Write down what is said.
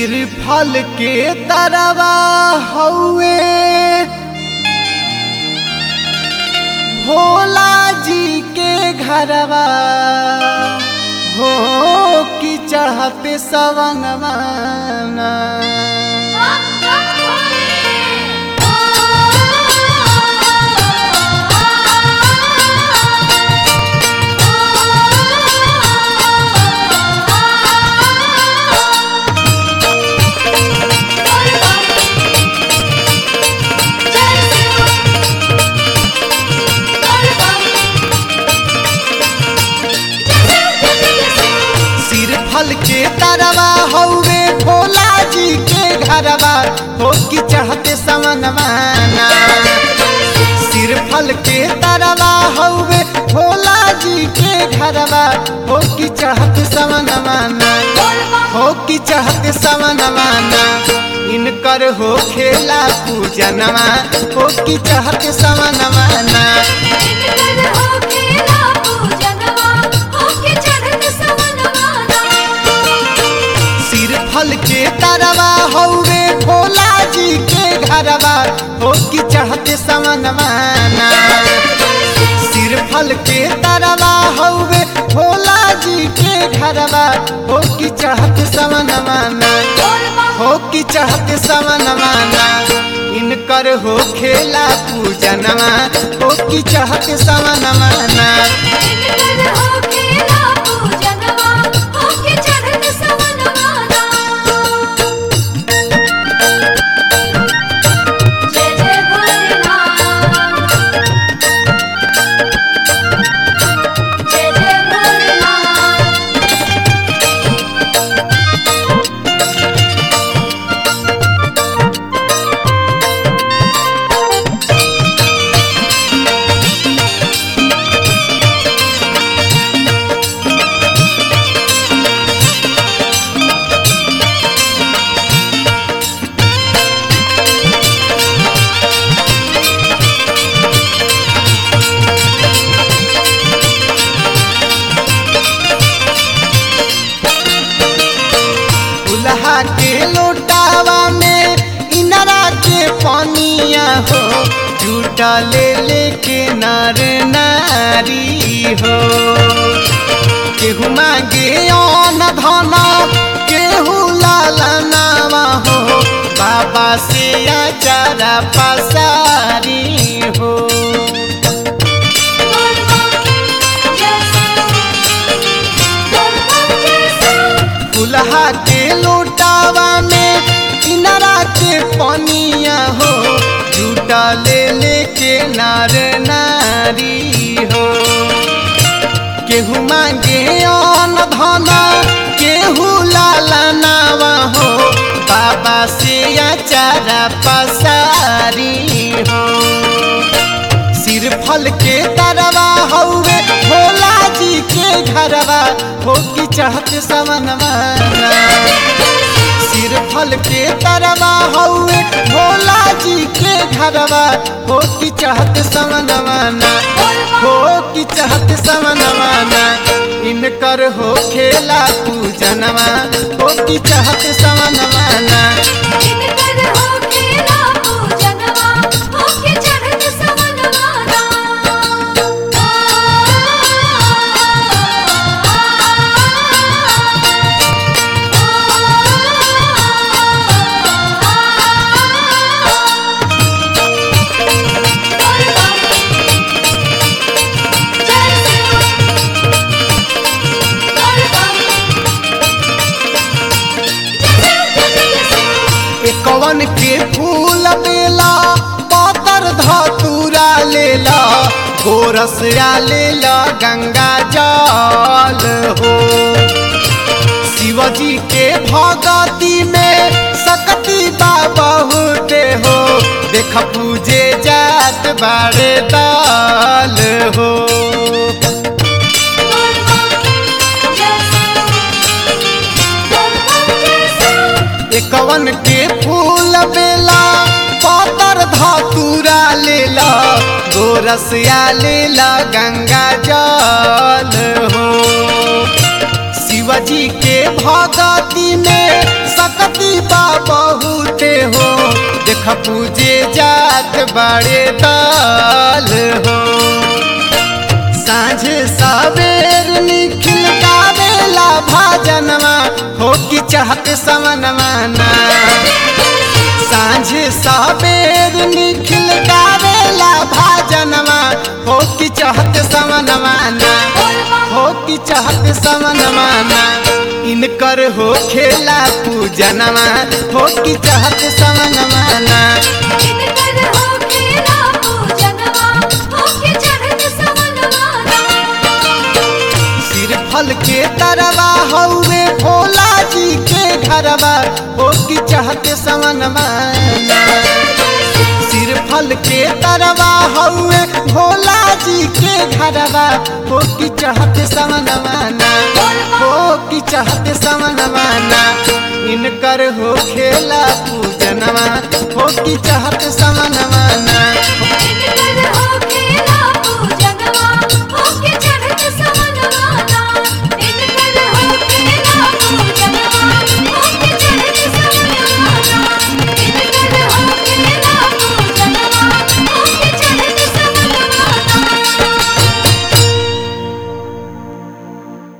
सिर फल के तरवा हउए भोला जी के घरवा हो कि चढ़ते सवंगवा सिर फल के तरवा हउए भोला जी के घरवा हो कि चढ़ते सवंगवाना सिर फल के तरवा हउए भोला जी के घरवा हो कि चढ़त सवनवाना हो कि चढ़त सवनवाना इनकर हो खेला पूजनवा हो कि चढ़त सवनवाना सिर फल के तरवा हउए भोला जी के घरवा हो कि चढ़ते सवनवाना सिर फल के तरवा हउए भोला जी के घरवा हो कि चढ़त सवनवाना हो कि चढ़त सवनवाना इनकर हो खेला पूजनवा हो कि चढ़त सवनवाना जय जय भोलेनाथ जय जय भोलेनाथ दुल्हा के लोटावा में इनरा के पानिया हो झूठा ले लेके नर नारी हो केहू मांगे अन धन केहू लालनावा हो बाबा से आचारा पसारी हो दुल्हा के लोटावा में इनरा के पनिया हो झूठा ले लेके नार नारी हो केहू मांगे अन धन केहू लालनावा हो बाबा से आचारा पसारी हो सिर फल के तरवा हउए भोला जी के घरवा हो कि चढ़त सवनवाना सिर फल के तरवा हउए भोला जी के घरवा हो कि चढ़त सवनवाना हो कि चढ़त सवनवाना इनकर हो खेला पूजनवा हो कि चढ़त सवनवाना एकवन के फूल बेला पातर धतूरा लेला गोरसिया लेला गंगा जल हो शिवजी के भगती में सकती बाबा होते हो देख पूजे जात बारे दाल हो एकवन के फूल बेला पातर धतूरा लेला गोरसिया लेला गंगा जल हो शिवजी के भगती में सकती बा बहुते हो देख पूजे जात बड़े दल हो साँझ सवेर निखिल गावेला भाजनवा हो कि चाहत समनवाना साँझ सवेर निखिल गावेला भाजनवा हो कि चाहत समनवाना हो कि चाहत समनवाना इनकर हो खेला पूजनवा हो कि चाहत समनवाना इनकर हो खेला पूजनवा होके चढ़त सवनवाना सिर फल के तरवा हौवे भोला जी के घरवा हो कि चाहते समनवाना सिर फल के तरवा हौवे भोला जी के घरवा हो कि चाहते समनवाना हो कि चाहते समनवाना इनकर हो खेला पूजनवा हो कि चाहते समन